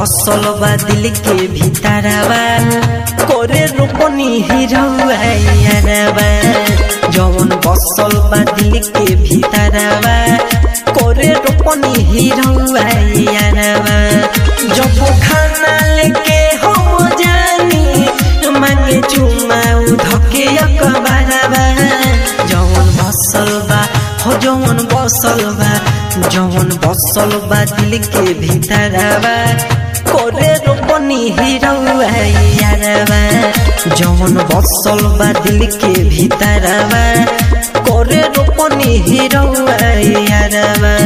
बसल बा दिल के भीतरवा करे रोपनी हिरौआ यारवा जवन बसल बा दिल के भीतरवा करे रोपनी हिरौआ यारवा जब खाना लेके हम जानी मांगे चुमा धके अकबरवा जवन बसल बा हो जवन बसल बा जवन बसल बा दिल के भीतरवा करे रोपनी हिरौआ यारवा जवन बसल बा दिल के भीतरवा करे रोपनी हिरौआ यारवा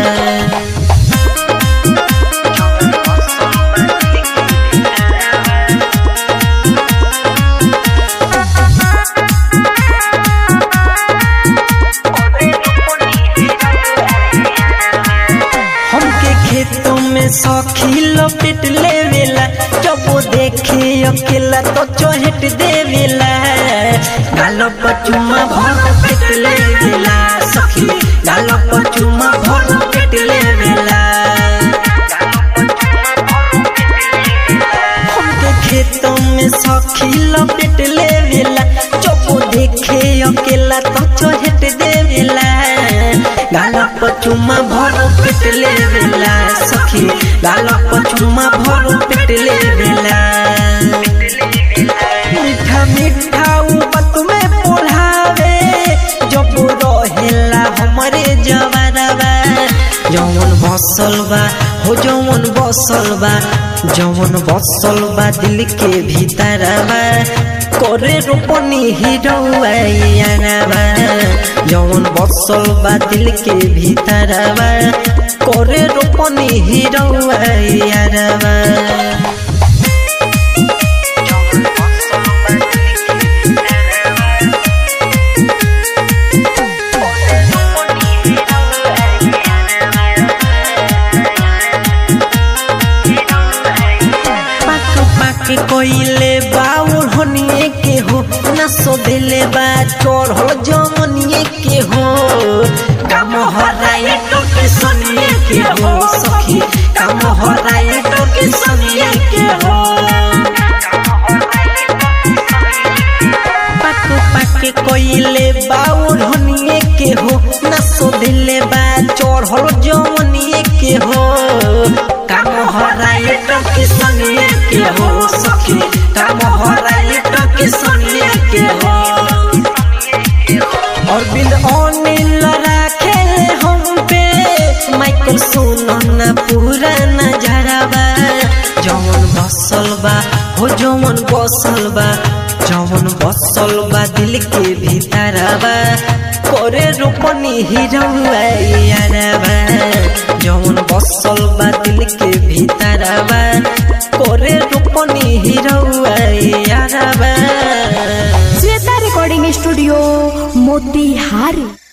हमके खेतों में सखी लपेट लेवेला जब वो देखे अकेला तो चोहट देवेला गाल पचुमा भर पेट लेवेला सखी गाल पचुमा भर पेट लेवेला हमके खेतों में सखी लपेट लेवेला जब वो देखे अकेला तो चोहट देवेला गाल पचुमा भर पेट लेवेला सखी गाल पचुमा भर पेट लेवेला मीठा मीठा उपत में पोढ़ावे जब रहेला हमरे जवानवा जवन बसल बा हो जवन बसल बा जवन बसल बा दिल के भीतरवा करे रोपनी हिरौआ यारवा जवन बसल बा दिल के भीतरवा करे रोपनी हिरौआ यारवा पाक पाक कोइले बाउल होनिए के हो ना सो दिले बा चोर हो जमनिए के हो काम हराए तो के सनिए के हो सखी काम हराए तो के सनिए के हो पाक पाक कोइले बाउल होनिए के हो ना सो दिले बा चोर हो जमनिए के हो काम हराए तो के सनिए के हो सखी काम हराए तो के सनिए के हो और बिल अनिल राखे हम पे माइकल सुनो ना पूरा नजरबा जवन बसल बा हो जवन बसल बा जवन बसल बा दिल के भीतरबा करे रोपनी हिरौआ यारबा जवन बसल बा दिल के भीतरबा करे रोपनी हिरौआ यारबा श्वेता रिकॉर्डिंग स्टूडियो मोतिहारी